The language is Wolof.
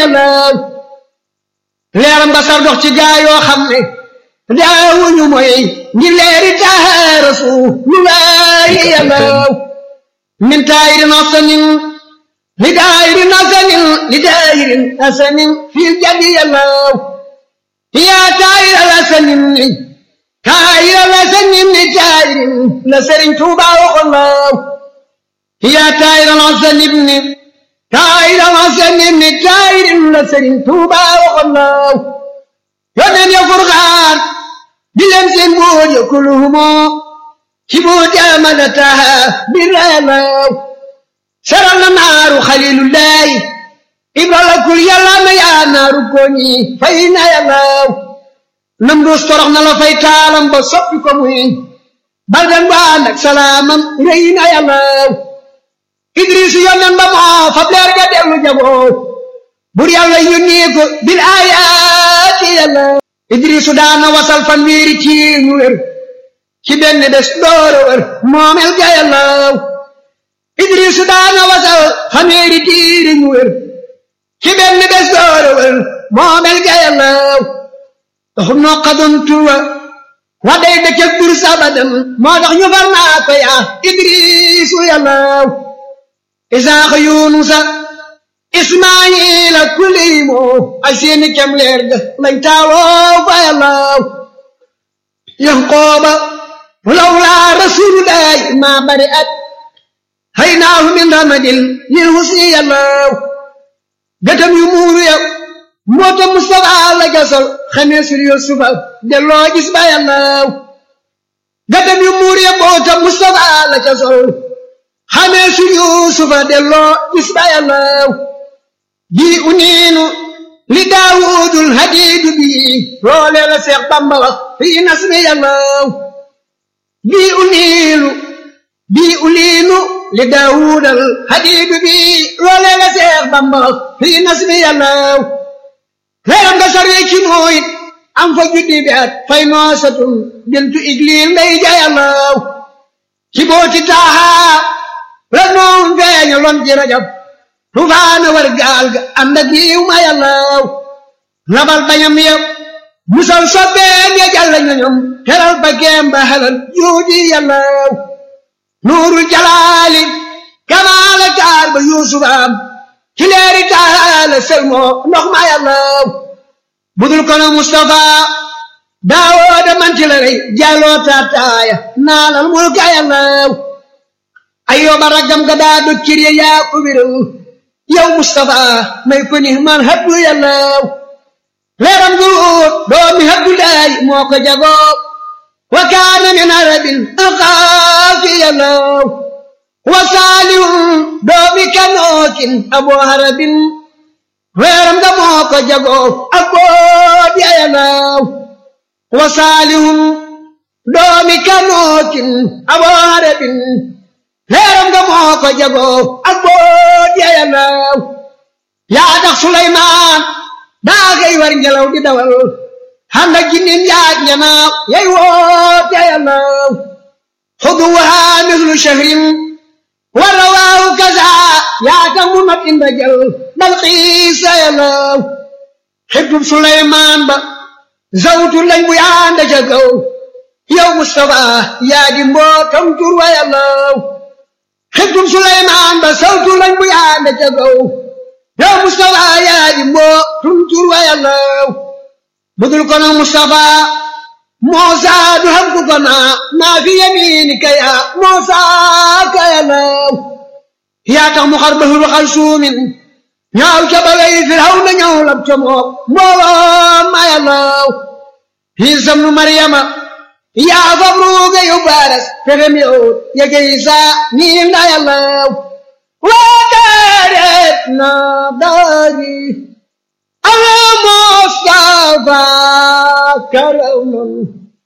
yàllaw leeram nga sar dox ci gaa yoo xam ne daawuñu mooy ngir leeri taaha rasulullahi yàllaw min taayirin asanin li daayirin asanin li daayirin asanin fil jadi yàllaw yaa taayira asanin ni taayira asanin ni taayirin la Sëriñ Tuuba waxoon laaw yaa taayira asanin ni taayira asanin ni taayirin la Sëriñ Tuuba waxoon laaw yónneen ya furxaan di leen seen buur ya kuluhumoo ci buur jaamala taha biralaw saral na naaru xalilullahi ibrala kul yàlla na yaa naaru koñi fay na yàllaw nam duus torox na la fay taalam ba soppi ko muy baldan ba ànd ak salaamam rëy na yàllaw idris yónneen ba moo fab leer ga dellu jagoo bur yàlla yónnee ko bil ayaati yàllaw idrisu daana wasal fan wiiri ci ñu wér ci benn bés dooro wér moomel ga yàllaw idrisu daana wasal fan wiiri tiiri ñu wér ci benn bés dooro wér moomel ga yàllaw taxum noo xadon tuwa wa day dëkkëg bur sabadan moo tax ñu far naa ko yaa idrisu yàllaw isaaxa yunusa ismaayila kuliimo ay seeni kem leer ga lañ taawoo fa yàllaw yanqooba lawlaa rasulullahi maa bari at haynaahu min ramadil lil husni yàllaw gëtam yu muuru ya moota mustafa la gasal xamee sul yusufa delloo gis ba yàllaw gëtam yu muuru ya moota mustafa la gasal xamee sul yusufa delloo gis ba yàllaw bii uniinu li daawudul hadiidu bii loolee la seex bamba wax fii nasmi yàllaw bii uniinu bii uniinu li daawudal hadiidu bii loolee la seex bamba wax fii nasmi yàllaw leeram nga sarwe ci nooyit am fa juddi bi at fay noosatun bintu igliil ndey ja yàllaw ci booti taahaa la noon feeña lon ci rajab tufaana war gaal ga ànd ak yiw ma yàllaw labal bañam yëpp musal sobbeen ya jàll ñoñom teral ba geem ba halal juudi yàllaw nuurul jalaali kamaala taar ba yuusufaam ci leeri taala selmoo ndox ma yàllaw budul kono mustafa daawooda manti la rey jàlloo taataaya naalal mulka yàllaw ayyooba raggam ga daa dog cir ya yaa ko wéral yow Mustapha may ko ni man habdu yàllaw leeram gu doomi Abdullahi moo ko jagoo wa kaana min arabin axaafi yàllaw wa saalihun doomi kanookin abo harabin leeram ga moo ko jagoo ak boot ya yàllaw wa saalihun doomi kanookin abo harabin leeram nga moo ko jagoo ak boot ya yàllaw yaa tax Suleymaan daa xëy war ngelaw di dawal xanda jinnin yaag njanaaw yay woot ya yàllaw xuduwaa mislu shahrin wa rawaahu kaza yaa tax mu mat inda jal dal xiis ya yàllaw xibtub Suleymaan ba zawtu lañ bu yaanda ca kaw yow Mustafa yaa di mbootam tur wa yàllaw xibtum Suleymaan ba sawtu lañ bu yaande ca kaw yow Mustafa yaa di mboo tum tur wa yàllaw budul kono Mustafa Muusa du xam ku ko naa maa fi yamiinika yaa Muusa ka yàllaw yaa tax mu xar bahru xal suumin ñaaw ca balay Firawna ñëw lab ca mook mbooloo ma yàllaw Iisa ibnu Maryama yaa fab ruuga yu baaras fexem yow yege isa niin na yàllaw waa daaret na daari ala Mustafa karaw nan